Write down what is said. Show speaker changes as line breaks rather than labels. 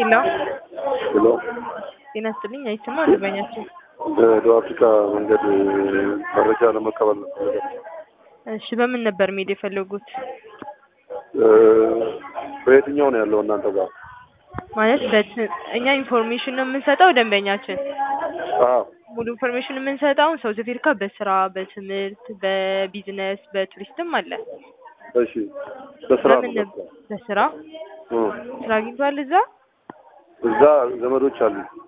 ሄሎ
ሄሎ
ጤና ይስጥልኝ። አይሰማ አልበኛቸው።
ደቡብ አፍሪካ መንገድ መረጃ ለመቀበል ነው።
እሺ በምን ነበር መሄድ የፈለጉት?
በየትኛው ነው ያለው እናንተ ጋር?
ማለት በት- እኛ ኢንፎርሜሽን ነው የምንሰጠው ደንበኛችን
አዎ
ሙሉ ኢንፎርሜሽን የምንሰጠው ሳውዝ አፍሪካ በስራ በትምህርት በቢዝነስ በቱሪስትም አለ።
እሺ በስራ ነው
በምን
በስራ
በስራ
እ
ስራ አግኝቷል እዛ?
እዛ ዘመዶች አሉ።